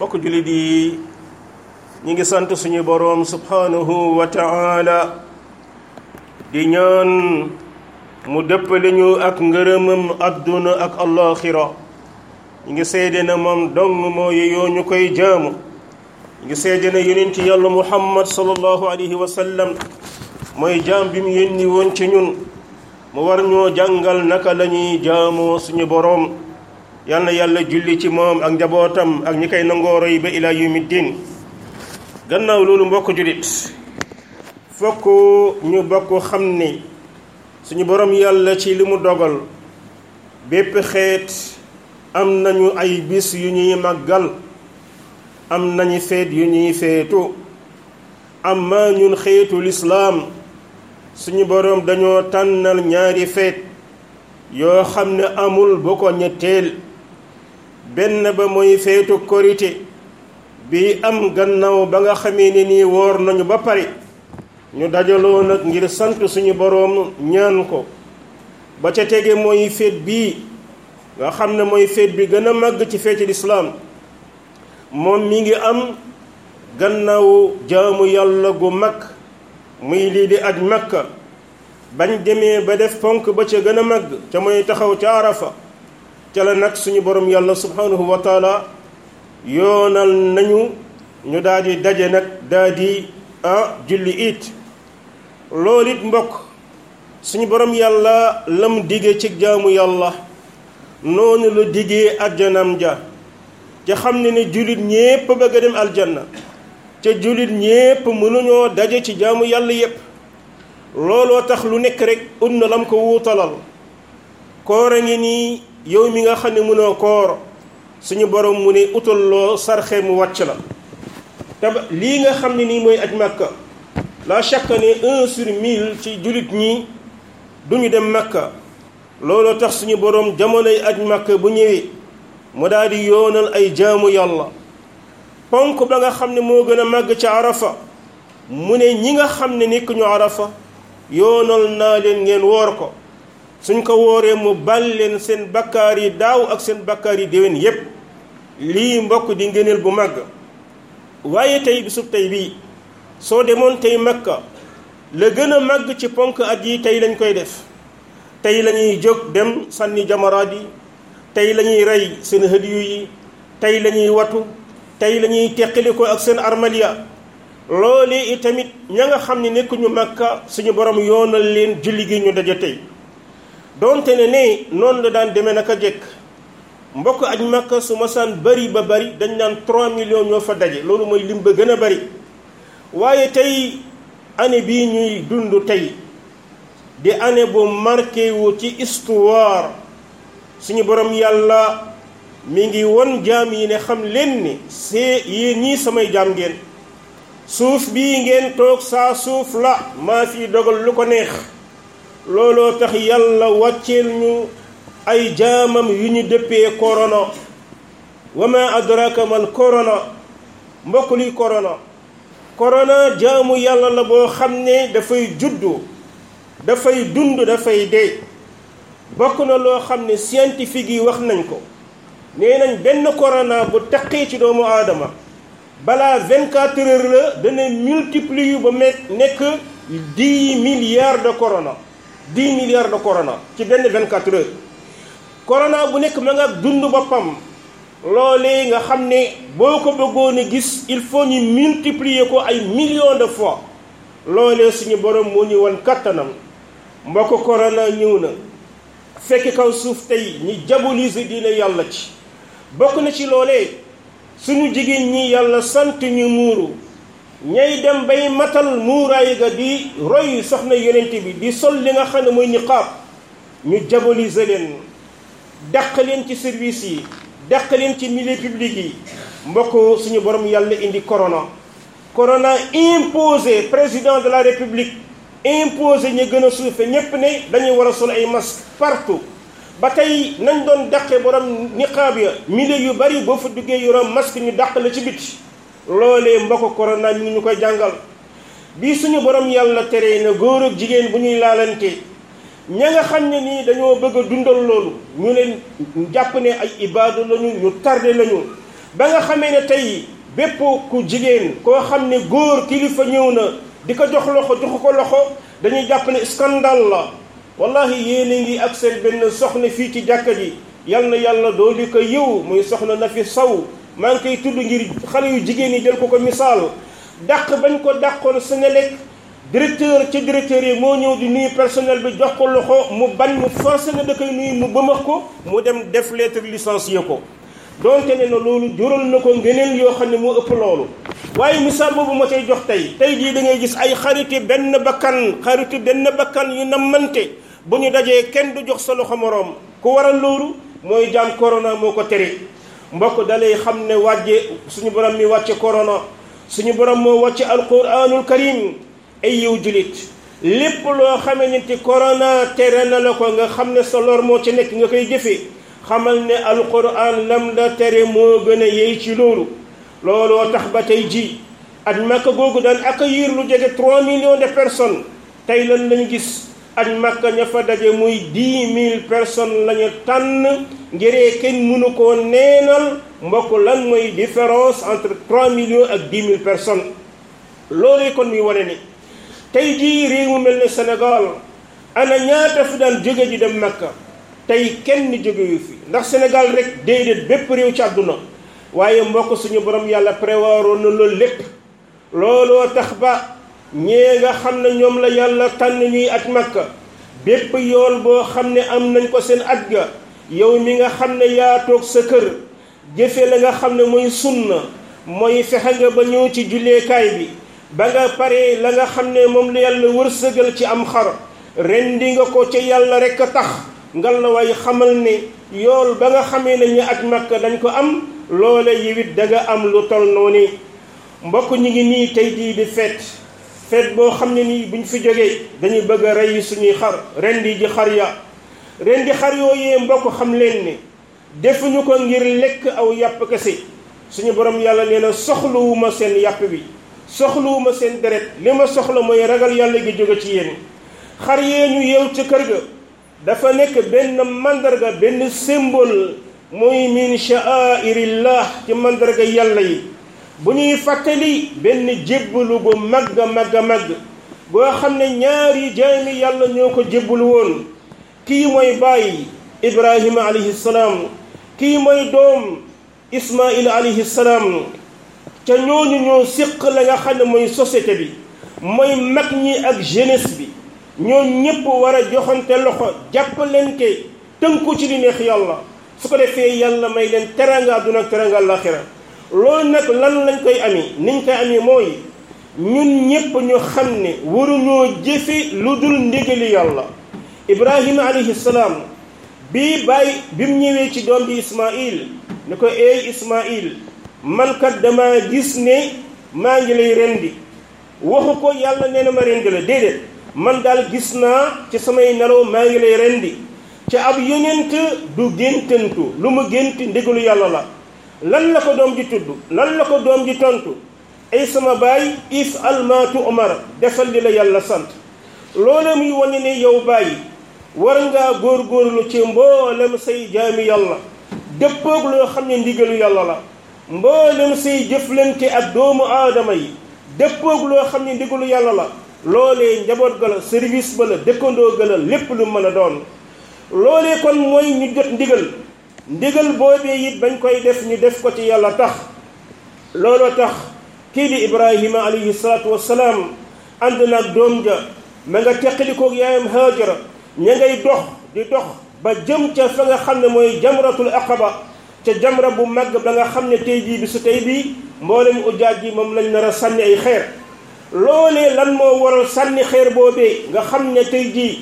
bokk jullit yi ñi ngi sant suñu boroom subhanahu wa ta'ala di ñaan mu dëppale ñu ak ngërëmam adduna ak allaxira ñi ngi seede na moom dong moo yeyoo ñu koy jaamu ñi ngi seede na yonent yàlla muhammad sallallahu alayhi wa sallam mooy jaam bi mu yónni woon ci ñun mu war ñoo jàngal naka la ñuy jaamoo suñu boroom yal na yàlla julli ci moom ak njabootam ak ñi koy nangooro yi ba ilaa yawmi diin gannaaw loolu mbokk julit fokk ñu bokk xam ni suñu boroom yàlla ci li mu dogal bépp xeet am nañu ay bis yu ñuy màggal am nañu feet yu ñuy feetu amma ñun xeetu lislaam suñu boroom dañoo tànnal ñaari feet yoo xam ne amul bu ko ñetteel benn ba mooy feetu korite bi am gannaaw ba nga xamee ne nii woor nañu ba pare ñu dajaloo nag ngir sant suñu boroom ñaan ko ba ca tege mooy feet bii nga xam ne mooy feet bi gën a màgg ci feeti lislaam moom mi ngi am gannaaw jaamu yàlla gu mag muy lii di aj makka bañ demee ba def ponk ba ca gën a màgg ca mooy taxaw ca arafa ca la nag suñu borom yàlla subhanahu wa taala yoonal nañu ñu daal di daje nag daal di ah julli it loolu it mbokk suñu borom yàlla lam digee ci jaamu yàlla noonu la digee ajjanam ja ca xam ne ne jullit ñépp bëgg a dem aljanna ca jullit ñépp mënuñoo daje ci jaamu yàlla yépp looloo tax lu nekk rek ut na lam ko wuutalal koor a ngi nii yow mi nga xam ne mënoo koor suñu borom mu ne utal loo sarxe mu wàcc la te lii nga xam ne nii mooy aj màkka la chaque année un sur mille ci jullit ñi duñu dem màkka looloo tax suñu borom jamonoy aj màkka bu ñëwee mu daal di yoonal ay jaamu yàlla ponk ba nga xam ne moo gën a màgg ca arafa mu ne ñi nga xam ne nekk ñu arafa yoonal naa leen ngeen woor ko suñ ko wooree mu bal leen seen bakkaar yi daaw ak seen bakkaar yi déwén yépp lii mbokk di ngëneel bu màgg waaye tey bisub tey bii soo demoon tey makka la gën a màgg ci ponk at yi tey lañ koy def tey la ñuy jóg dem sànni jamaraat yi tey la ñuy rey seen hëdiyu yi tey la ñuy watu tey la ñuy teqali ko ak seen armalia loolee itamit ña nga xam ne nekkuñu makka suñu borom yoonal leen julli gi ñu daje tey donte ne ne noonu la daan demee naka jekk mbokk aj makka su masaan bari ba bari dañ naan 3 millions ñoo fa daje loolu mooy lim ba gën a bari waaye tey année bii ñuy dund tey di année bu marqué wu ci histoire suñu borom yàlla mi ngi won jaam yi ne xam leen ni see yéen ñii samay jaam ngeen suuf bii ngeen toog saa suuf la maa fi dogal lu ko neex looloo tax yàlla wàcceel ñu ay jaamam yu ñu dëppee korona wa ma adraka mal korona mbokk luy korona korona jaamu yàlla la boo xam ne dafay juddu dafay dund dafay dee bokk na loo xam ne scientifique yi wax nañ ko nee nañ benn corona bu taqee ci doomu aadama balaa 24 heures la dana multiplier ba me nekk 10 milliards de corona 10 milliards de corona ci benn 24 heures corona bu nekk ma nga dund boppam loolee nga xam ne boo ko bëggoon a gis il faut ñu multiplier ko ay millions de fois loolee suñu borom moo ñu wan kattanam mbokk corona ñëw na fekk kaw suuf tey ñi diaboliser diine yàlla ci bokk na ci loolee suñu jigéen ñi yàlla sant ñu muuru ñay dem bay matal muuraay ga di roy soxna yonent bi di sol li nga xam ne mooy niqaab ñu diaboliser leen dàq leen ci service yi dàq leen ci milieu public yi mbokk suñu borom yàlla indi corona corona imposé président de la république imposé ñu gën a suufe ñépp ne dañuy war a sol ay masque partout ba tey nañ doon dàqe borom niqaab ya milieu yu bari boo fa duggee yoroom masque ñu dàq la ci biti loolee mbokk corona mi ngi ñu koy jàngal bii suñu borom yàlla tere na góor ak jigéen bu ñuy laalante ña nga xam ne nii dañoo bëgg a dundal loolu ñu leen jàpp ne ay ibaadu lañu ñu tardé lañu ba nga xamee ne tey bépp ku jigéen koo xam ne góor kilifa ñëw na di ko jox loxo joxu ko loxo dañuy jàpp ne scandale la wallahi yéen ngi ak seen benn soxna fii ci jàkka ji yal na yàlla doo li ko yiw muy soxna na fi saw maa ngi koy tudd ngir xale yu jigéen yi jël ko ko misaal dàq bañ ko dàqoon Senelec directeur ci directeur yi moo ñëw di nuyu personnel bi jox ko loxo mu bañ mu forcé na da koy nuyu mu bëmax ko mu dem def lettre licencié ko donte ne na loolu jural na ko ngeneen yoo xam ne moo ëpp loolu waaye misaal boobu ma cay jox tey tey jii da ngay gis ay xariti benn bakkan xariti benn bakkan yu nammante bu ñu dajee kenn du jox sa loxo moroom ku waral loolu mooy jaam corona moo ko tere mbokk dalay xam ne wàjje suñu borom mi wàcce corona suñu borom moo wàcce alquranul karim ay yiw julit lépp loo xamee ni ci corona tere na la ko nga xam ne sa lor moo ci nekk nga koy jëfee xamal ne alquran lam la tere moo gën a yey ci loolu looloo tax ba tey ji at makka googu daan accueillir lu jege 3 millions de personnes tey lan lañu gis at makka ña fa daje muy 10 000 personnes la ñu tànn ngiree kenn mënu koo neenal mbokk lan mooy différence entre 3 millions ak 10 000 personnes loolu kon muy wane ni tey jii réew mu mel ne Sénégal ana ñaata fi daan jóge ji dem makka tey kenn jógewu fi ndax Sénégal rek déedéet bépp réew ci àdduna waaye mbokk suñu borom yàlla prévoiroon na loolu lépp looloo tax ba ñee nga xam ne ñoom la yàlla tànn ñuy aj makka bépp yool boo xam ne am nañ ko seen aj ga yow mi nga xam ne yaa toog sa kër jëfe la nga xam ne mooy sunna mooy fexe nga ba ñëw ci julleekaay bi ba nga pare la nga xam ne moom la yàlla wërsëgal ci am xar rendi nga ko ca yàlla rek a tax ngal la way xamal ne yool ba nga xamee ne ñu aj makka dañ ko am loole yiwit da nga am lu tol noonu mbokk ñi ngi nii tey jii di feet feet boo xam ne nii buñ fi jógee dañuy bëgg a rey suñuy xar rendi ji xar ya rendi xar yooyee mbokk xam leen ne defuñu ko ngir lekk aw yàpp kese suñu borom yàlla nee na soxluwuma seen yàpp bi soxluwuma seen deret li ma soxla mooy ragal yàlla gi jóge ci yéen xar yee ñu yeew ca kër ga dafa nekk benn mandarga benn symbole mooy min sha'airillah ci mandarga yàlla yi bu ñuy fàttali benn jébbalu bu màgg màgg màgg boo xam ne ñaari jaami yàlla ñoo ko jébbalu woon kii mooy bàyyi ibrahima alayhi salaam kii mooy doom ismail alayhi salaam ca ñooñu ñoo séq la nga xam ne mooy société bi mooy mag ñi ak jeunesse bi ñoo ñépp war a joxante loxo jàppalante tënku ci li neex yàlla su ko defee yàlla may leen teranga àdduna ak teranga àllaaxira loolu nag lan lañ koy ami niñ koy ami mooy ñun ñépp ñu xam ne waruñoo jëfe lu dul ndigali yàlla ibrahima alayhi salaam bii bàyyi bi mu ñëwee ci doom bi ismail ni ko eey ismail man kat dama gis ne maa ngi lay rendi waxu ko yàlla nee na ma rendi la déedéet man daal gis naa ci samay nelaw maa ngi lay rendi ca ab yonent du géntantu lu mu gént ndigalu yàlla la lan la ko doom ji tudd lan la ko doom ji tontu ay sama baay if almaatu omar defal li la yàlla sant loola muy wane ne yow bàyyi war ngaa góorgóorlu ci mboolem say jaami yàlla dëppoog loo xam ne ndigalu yàlla la mboolem say jëflante ak doomu aadama yi dëppoog loo xam ne ndigalu yàlla la loolee njaboot ga la service ba la dëkkandoo ga la lépp lu mën a doon loolee kon mooy ñu jot ndigal ndigal boobee it bañ koy def ñu def ko ci yàlla tax looloo tax kii di ibrahima alayhi salaatu wassalaam ànd naag doom ja ma nga teqalikoog yaayam haajara ña ngay dox di dox ba jëm ca fa nga xam ne mooy jamratul aqaba ca jamra bu màgg ba nga xam ne tey jii bi su tey bii mboolem ujaaj ji moom lañ nar a sànni ay xeer loolee lan moo waral sànni xeer boobee nga xam ne tey jii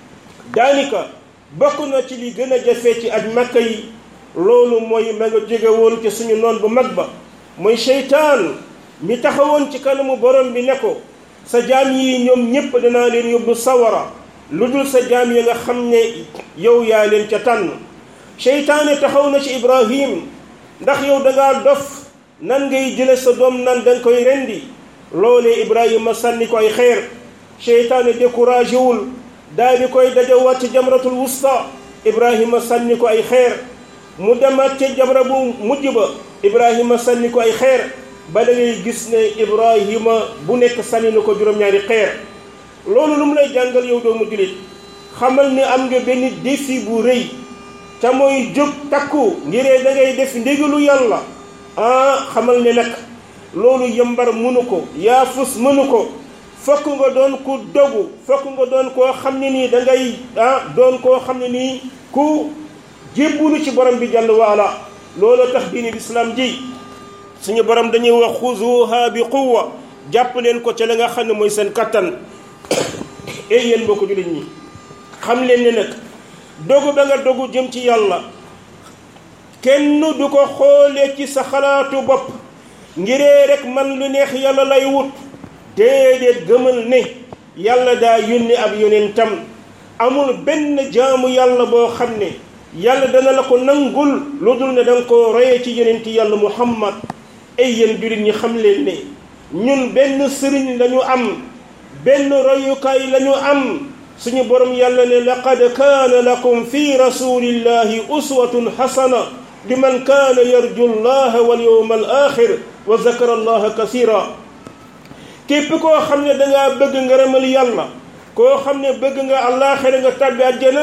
daanaka bokk na ci li gën a jafe ci aj makka yi loolu mooy ma nga jóge woon ci suñu noon bu mag ba mooy seytaan mi taxawoon ci kanamu borom bi ne ko sa jaam yi ñoom ñépp danaa leen yóbbu sawara lu dul sa jaam yi nga xam ne yow yaa leen ca tànn seytaane taxaw na ci ibrahim ndax yow dangaa dof nan ngay jële sa doom nan danga koy rendi loolee ibrahima sànni ko ay xeer seytaane découragé wul daal di koy dajawaat ci jamratul wusta ibrahima sànni ko ay xeer mu demaat ca jabra bu mujj ba ibrahima sànni ko ay xeer ba da ngay gis ne ibrahima bu nekk sànni na ko juróom-ñaari xeer loolu lu mu lay jàngal yow doomu jullit xamal ne am nga benn défi bu rëy te mooy jóg takku ngiree da ngay def ndigalu yàlla ah xamal ne nag loolu yambar mënu ko yaa fus mënu ko fokk nga doon ku dogu fokk nga doon koo xam ne nii da ngay ah doon koo xam ne nii ku jébbulu ci borom bi jàll waala loolu tax diini lislaam ji suñu borom dañuy wax xuzuha bi quwwa jàpp leen ko ca la nga xam ne mooy seen kattan ey yéen mbokk jullit ñi xam leen ne nag dogu ba nga dogu jëm ci yàlla kenn du ko xoolee ci sa xalaatu bopp ngiree rek man lu neex yàlla lay wut déedéet gëmal ne yàlla daa yónni ab yonentam amul benn jaamu yàlla boo xam ne yàlla dana la ko nangul lu dul ne danga ko royee ci yonenti yàlla muhammad ay yéen jullit ñi xam leen ne ñun benn sëriñ lañu am benn royukaay lañu am suñu borom yàlla ne laqad kaana lakum fi rasulillahi uswatun xasana liman kaana yarju llaha wal yawma al axir wa zakara allaha kasira képp koo xam ne dangaa bëgg ngërëmal yàlla koo xam ne bëgg nga àllaaxira nga tàbbi àjjana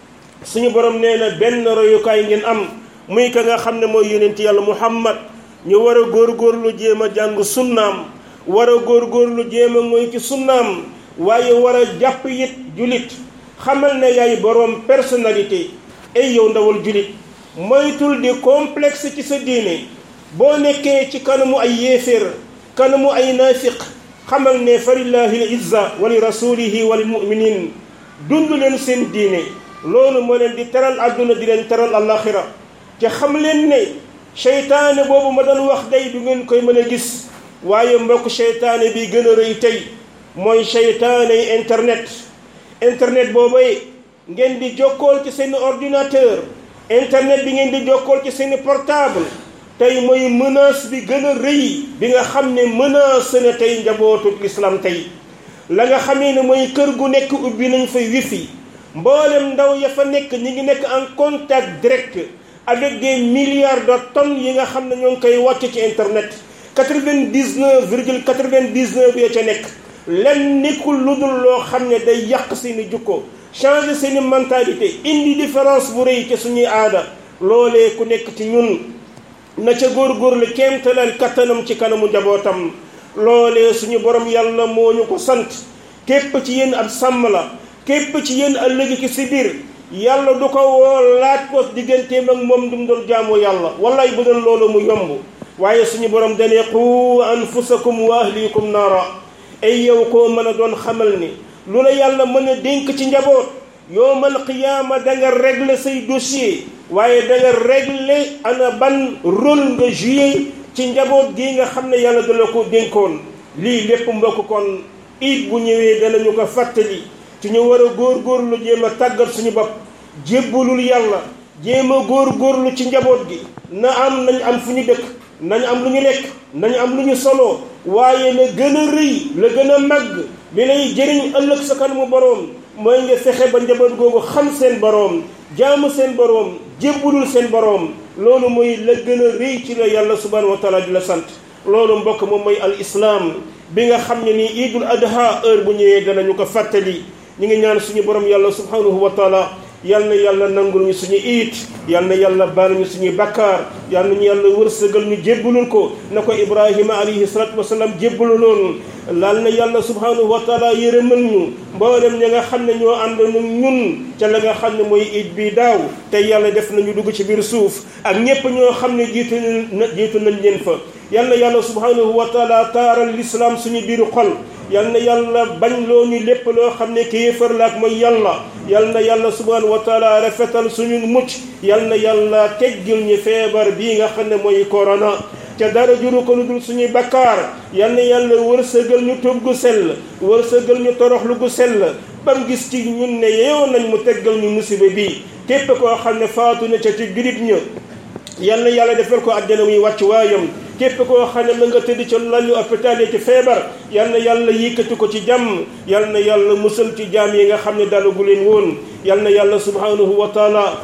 suñu borom nee na benn royukaay ngeen am muy ka nga xam ne mooy yonent yàlla muhammad ñu war a góorgóorlu jéem a jàng sunnaam war a góorgóorlu jéem a mooy ci sunnaam waaye war a jàpp it julit xamal ne yaay boroom personnalité ay yow ndawal julit moytul di complexe ci sa diine boo nekkee ci kanamu ay yéeféer kanamu ay naafiq xamal ne fa lillahi l izza wa li rasulihi wa lil muminin dund leen seen diine loolu moo leen di teral àdduna di leen teral alaxira te xam leen ne seytaane boobu ma doon wax day du ngeen koy mën a gis waaye mbokk seytaane bi gën a rëy tey mooy seytaane yi internet internet boobay ngeen di jokkool ci seen ordinateur internet bi ngeen di jokkool ci seen portable tey mooy menace bi gën a rëy bi nga xam ne menace na tey njabootu l'islam tey la nga xamee ne mooy kër gu nekk ubbi nañ fa wifi mboolem ndaw ya fa nekk ñi ngi nekk en contact direct avec des milliards de tonnes yi nga xam ne ñoo ngi koy wàcc ci internet quatre-vingt-dix-neuf virgule quatre-vingt-dix-neuf ya ca nekk lenn nekkul lu dul loo xam ne day yàq seeni jukko changer seeni mentalité indi différence bu rëy ci suñuy aada loolee ku nekk ci ñun na ca góorgóorlu kéemtalal kattanam ci kanamu njabootam loolee suñu borom yàlla moo ñu ko sant képp ci yéen ab sàmm la képp ci yéen ëllëg ki si biir yàlla du ko woo laaj ko digganteem ak moom dum doon jaamu yàlla wallaay bu doon loolu mu yomb waaye suñu borom dane qu anfusakum wa ahlikum naara ay yow koo mën a doon xamal ni lu la yàlla mën a dénk ci njaboot yowmal qiyaama da nga régler say dossier waaye da nga régler ana ban rôle nga joué ci njaboot gi nga xam ne yàlla dala ko dénkoon lii lépp mbokk kon it bu ñëwee danañu ko fàttali ci ñu war a góorgóorlu jéem a tàggat suñu bopp jébbalul yàlla jéem a góorgóorlu ci njaboot gi na am nañ am fu ñu dëkk nañ am lu ñu lekk nañ am lu ñu solo waaye la gën a rëy la gën a màgg li lay jëriñ ëllëg sa kanamu boroom mooy nga fexe ba njaboot googu xam seen boroom jaamu seen boroom jébbalul seen boroom loolu mooy la gën a rëy ci la yàlla subhanahu wa taala di la sant loolu mbokk moom mooy al islaam bi nga xam ne nii idul adha heure bu ñëwee danañu ko fàttali ñu ngi ñaan suñu borom yàlla subhanahu wa taala yal na yàlla nangul ñu suñu iit yal na yàlla baal ñu suñuy bakkaar yal nañu yàlla wërsëgal ñu jébbalul ko na ko ibrahima alayhi salatu wasalaam jébbaluloon laal na yàlla subhanahu wa taala yërëmal ñu mboolem ña nga xam ne ñoo ànd nu ñun ca la nga xam ne mooy iit bi daaw te yàlla def nañu dugg ci biir suuf ak ñépp ñoo xam ne jiitu na jiitu nañ leen fa yal na yàlla subhanahu wa taala taaral l'islam suñu biiru xol yal na yàlla bañ loo ñu lépp loo xam ne kéefar la ak mooy yàlla yal na yàlla subhanahu wa taala rafetal suñu mucc yal na yàlla teggil ñu feebar bii nga xam ne mooy corona ca dara juru ko lu dul suñuy bakkaar yal na yàlla wërsëgal ñu tub gu sell wërsëgal ñu toroxlu gu sell bam gis ci ñun ne yeew nañ mu teggal ñu musiba bii képp koo xam ne faatu na ca ci julit ña yal na yàlla defal ko àjjana muy wàcc waayam képp koo xam ne ma nga tëdd ca lalu hôpital yi ci feebar yal na yàlla yëkkati ko ci jàmm yal na yàlla musal ci jaam yi nga xam ne dalagu leen woon yal na yàlla subhanahu wa taala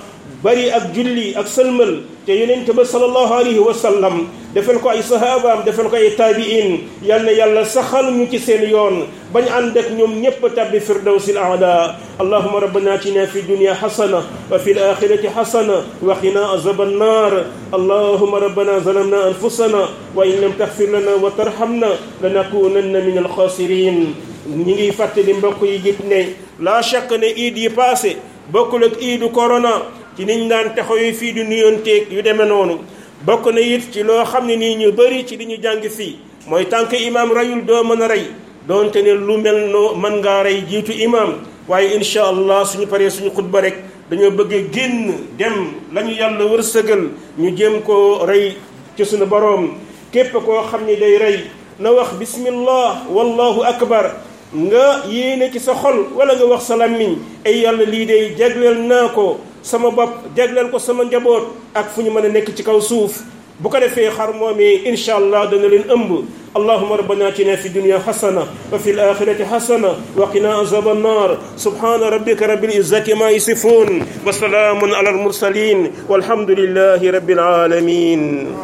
bari ak julli ak sëlmal te yonent ba sallallahu alayhi wa sallam defal ko ay sahabaam defal ko ay taabiin yal na yàlla saxal ñu ci seen yoon bañ ànd ak ñoom ñépp tabbi firdawsi l aala allahuma rabbana atina fi dunya xasana wa fi l axirati xasana wa qina azaba annar allahuma rabbana zalamna anfusana wa in lam taxfir lana wa tarhamna lanakunanna min alxasirin ñi ngi fàttali mbokk yi jit ne la chaque ne iid yi passé bokkul ak iidu corona ci niñ daan taxaw fii di nuyonteeg yu demee noonu bokk na it ci loo xam ne nii ñu bëri ci li ñu jàng fii mooy tànk imaam rayul doo mën a rey doonte ne lu mel noo mën ngaa rey jiitu imaam waaye incha allah suñu paree suñu xutba rek dañoo bëgg génn dem la ñu yàlla wërsëgal ñu jéem koo rey ci suñu boroom képp koo xam ni day rey na wax bismillah wallahu akbar nga yéene ci sa xol wala nga wax sa làmmiñ ay yàlla lii day jagleel naa ko sama bopp jagleel ko sama njaboot ak fu ñu mën a nekk ci kaw suuf bu ko defee xar moomee incha allah dana leen ëmb allahuma rabbana atina fi dunya xasana wa fi alaxirati xasana wa qina azaba annar subhana rabbika rabbil izzati ma yasifun wa salaamun ala almursalin walhamdulillahi rabbil alamin